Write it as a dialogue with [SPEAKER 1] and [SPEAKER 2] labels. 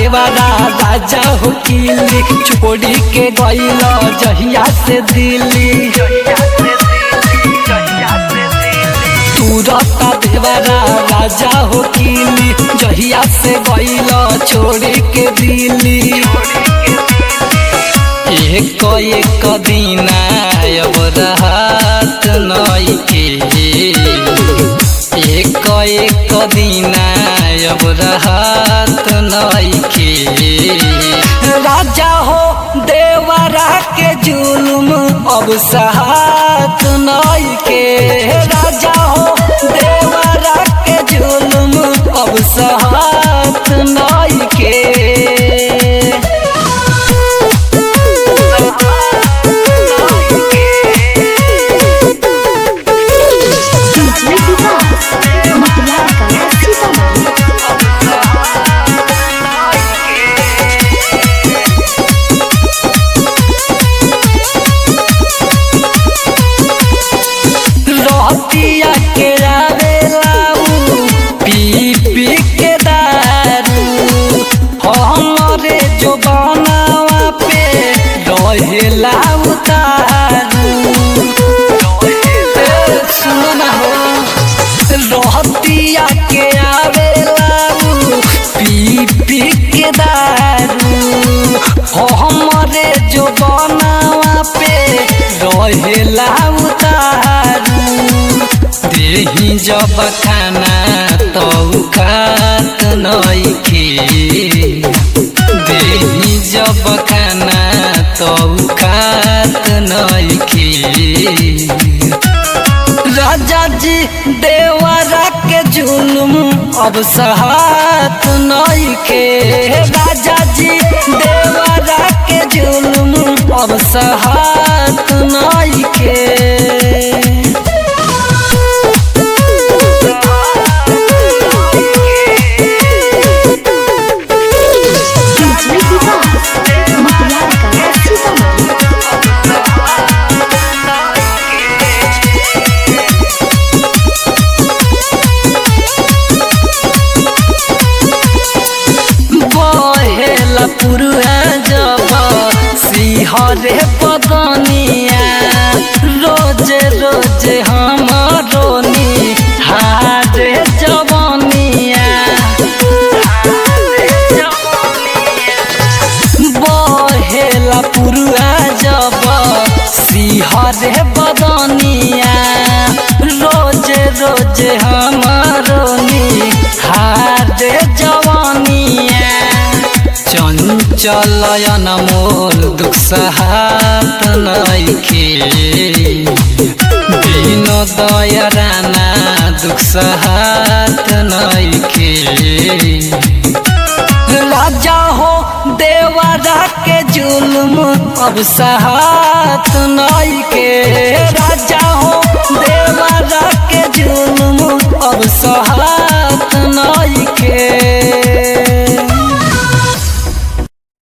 [SPEAKER 1] देवारा राजा हो किली छोड़ी के गईल जहिया से दिल्ली तुरता देवारा राजा हो किली जहिया से गईल छोड़ी के दिल्ली एक एक दिन अब रहत नइखे एक एक दिन अब रहत नइखे राजा हो देवरा के जुल्म अब सहात नइखे राजा हो देवरा के जुल्म अब सहात नइखे
[SPEAKER 2] डीजे विकास मटिया कला सीतामढ़ी
[SPEAKER 1] रहतिया के आवेलाऊ पी पी के दारू हमरे जो बनावा पे रहेला उतारू ए, सुनो ना हो रहतिया के आवेलाऊ पी पी के दारू हमरे जो बनावा पे रहेला उतारू देही जब खाना तो खात नइखे देही जब खाना तो खात नइखे राजा जी देवरा के जुल्म अब सहात नइखे राजा जी देवरा के जुल्म अब सहात नइखे
[SPEAKER 2] डीजे विकास मटिया कला सीतामढ़ी
[SPEAKER 1] बहेला पुरुआ जब सिहरे पदनिया रोजे रोजे हमरो नी हारे जवनिया बहेला पुरुआ जब सिहरे बदनिया रोजे रोजे हमरो नी हारे जवनिया चंचलयन मोल दुख सहात नइखे दिन दयराना दुख सहात नइखे राजा हो देवरा के जुल्म अब सहात नइखे राजा हो देवरा के जुल्म अब सहात